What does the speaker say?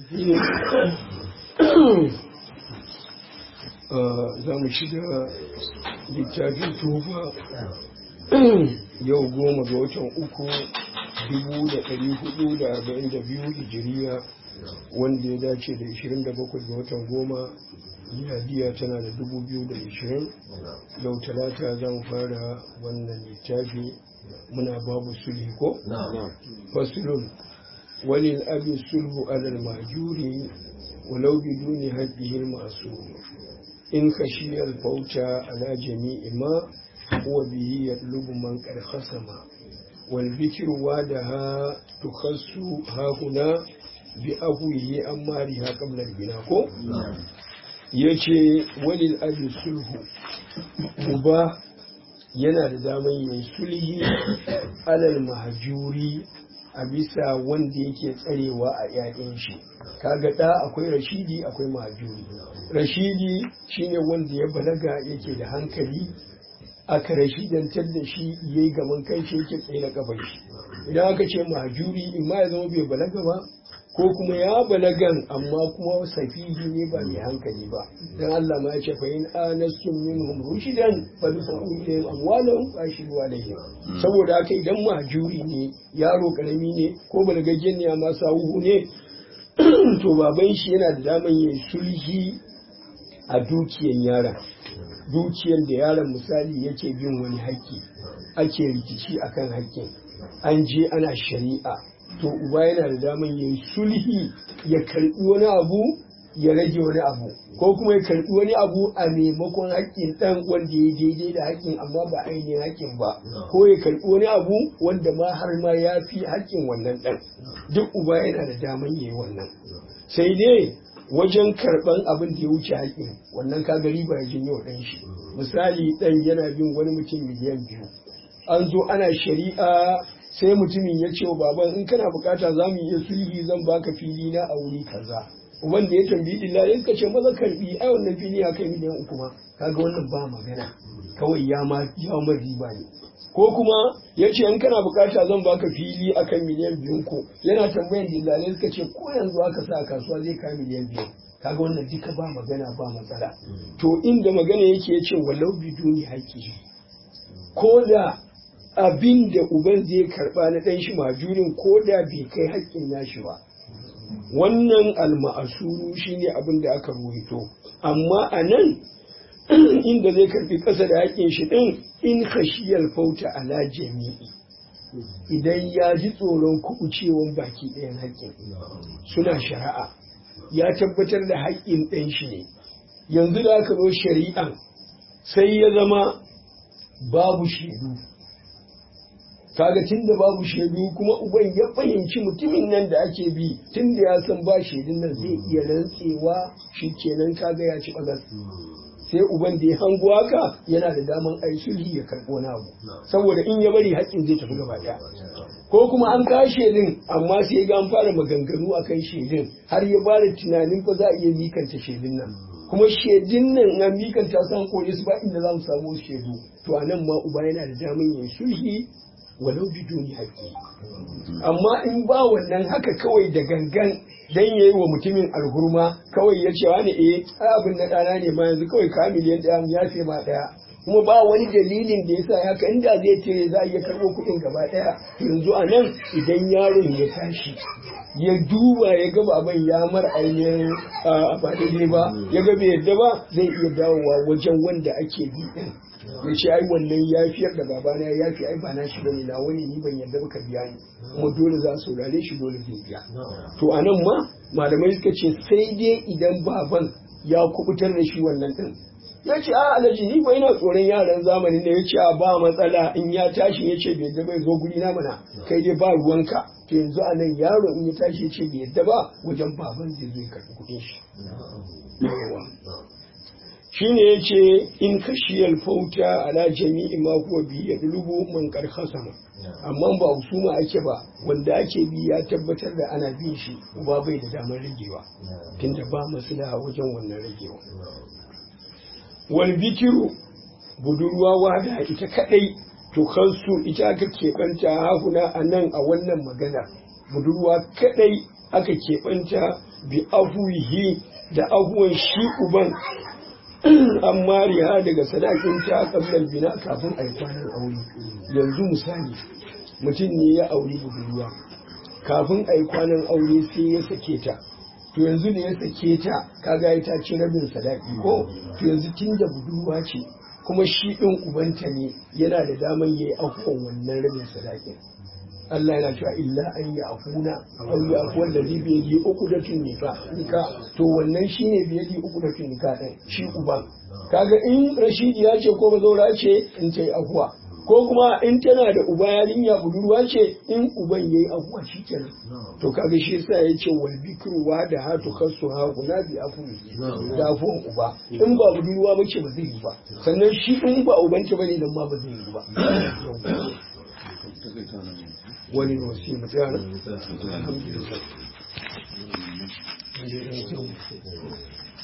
za mu shiga littafin tufa yau goma ga watan uku dubu da ɗari hudu da arba'in da biyu hijiriya wanda ya dace da ishirin da bakwai ga watan goma miladiya tana da dubu biyu da ishirin yau talata za mu fara wannan littafi muna babu sulhi ko? fasulun wani abin sulhu alal majuri walau biduni haƙƙihil masu in khashiyar fauta ala jami'i ma huwa bihi yatlubu man qad khasama wal bikru wadaha tukhassu ha huna bi ahwihi amariha qabla al bina ko yace walil abi sulhu uba yana da daman yin sulhi alal mahjuri a bisa wanda yake tsarewa a ‘ya'yan shi kaga ɗa akwai rashidi akwai mahajuri rashidi shine wanda ya balaga yake da hankali aka rashidantar da shi ya yi gaban kai shi yake tsaye na kafar shi idan aka ce mahajuri in ma ya zama bai balaga ba ko kuma ya balagan amma kuma safihi ne ba mai hankali ba dan Allah ma ya ce fa in anastum minhum rushidan fa bi fa'ulihim amwalahum wa ashiru alaihim saboda haka idan mahjuri ne yaro karami ne ko balagaggen ne amma sawuhu ne to baban shi yana da daman yin sulhi a dukiyan yaron dukiyan da yaron misali yake bin wani haƙƙi ake rikici akan haƙƙin an je ana shari'a to uba yana da daman yin sulhi ya karbi wani abu ya rage wani abu ko kuma ya karbi wani abu a maimakon haƙƙin ɗan wanda ya daidai da haƙƙin amma ba ainihin haƙƙin ba ko ya karbi wani abu wanda ma har ma ya fi haƙƙin wannan ɗan duk uba yana da daman yi wannan sai dai wajen karɓan abin da ya wuce haƙƙin wannan ka gari ba ya janyo ɗan shi misali ɗan yana bin wani mutum miliyan biyu an zo ana shari'a sai mutumin ya ce wa baban in kana bukata za mu iya sulhi zan baka fili na a wuri kaza uban da ya tambayi illa in ka ce maza karbi ai wannan fili ya kai miliyan uku ma kaga wannan ba magana kawai ya ma ya ma riba ne ko kuma ya ce in kana bukata zan baka fili akan miliyan biyun ko yana tambayan dillalai suka ce ko yanzu aka sa a kasuwa zai kai miliyan biyu kaga wannan duka ba magana ba matsala to inda magana yake ya ce walau biduni haƙƙi ko da abin da uban zai karba na ɗan shi majurin ko da bai kai haƙƙin nashi ba wannan alma'asuru shine abin da aka ruwaito amma a nan inda zai karbi ƙasa da haƙƙin shi ɗin in khashiyar fauta ala jami'i idan ya ji tsoron kuɓucewan baki ɗayan haƙƙin suna shari'a ya tabbatar da haƙƙin ɗan shi ne yanzu da aka zo shari'an sai ya zama babu shaidu kaga tun da babu shaidu kuma uban ya fahimci mutumin nan da ake bi tun da ya san ba shaidun nan zai iya rantsewa shi kenan kaga ya ci bagas sai uban da ya hango haka yana da daman ai sulhi ya karɓo wani abu saboda in ya bari haƙƙin zai tafi gaba ɗaya ko kuma an kawo shaidun amma sai ga an fara maganganu akan shaidun har ya bada tunanin fa za a iya mikanta shaidun nan kuma shaidun nan na mikanta san kore su ba inda za mu samu shaidu to a nan ma uba yana da daman yin sulhi walau biduni haƙƙi amma in ba wannan haka kawai da gangan dan yayi wa mutumin alhurma kawai ya ce wani eh abin na ɗana ne ma yanzu kawai ka miliyan ɗaya ya ce ma ɗaya kuma ba wani dalilin da yasa haka inda zai ce za a iya karɓo kuɗin gaba ɗaya yanzu a nan idan yaron ya tashi ya duba ya ga baban ya mar ainihin ba daidai ba ya ga bai yadda ba zai iya dawowa wajen wanda ake bi ɗin ya ce ai wannan yafiyar da babana ya yafi ai ba na shi bane na wani ni ban yarda baka biya ni kuma dole za su rare shi dole zai biya to anan ma malamai suka ce sai dai idan baban ya kubutar da shi wannan din ya ce a alaji ni ba ina tsoron yaran zamani ne ya ce a ba matsala in ya tashi ya ce bai yadda bai zo guri na mana kai dai ba ruwanka to yanzu a nan yaro in ya tashi ya ce bai yadda ba wajen baban zai zo ya karɓi kuɗin shi shine yace in kashiyal fauta ala jami'i ma huwa bi yadlubu man qad khasama amma ba husuma ake ba wanda ake bi ya tabbatar da ana bin shi uba bai da damar ragewa tunda ba maslaha wajen wannan ragewa wal bikiru budurwa wada ita kadai to kansu ita aka keɓanta hahuna a nan a wannan magana budurwa kadai aka keɓanta bi afuwihi da afuwan shi uban an mariya daga sadakin ta kablar bina kafin a yi kwanan aure yanzu misali mutum ne ya auri budurwa kafin a yi kwanan aure sai ya sake ta to yanzu da ya sake ta kaga ya ta ci rabin sadaki ko to yanzu tun da budurwa ce kuma shi ɗin ubanta ne yana da daman ya yi afuwan wannan rabin sadakin Allah yana cewa illa an yi afuna aw ya afuwan da zai biye uku da nika nika to wannan shine biye uku da nika ɗin shi uban kaga in rashidi ya ce ko bazaura ce in ta yi afuwa ko kuma in tana da uba yarinya budurwa ce in uban yayi afuwa shi kenan to kaga shi yasa ya ce wal bikru wa da hatu kasu ha kuna bi afu da afuwan uba in ba budurwa ba ce ba zai yi ba sannan shi in ba uban ta bane dan ma ba zai yi ba wani wasi mutane alhamdulillah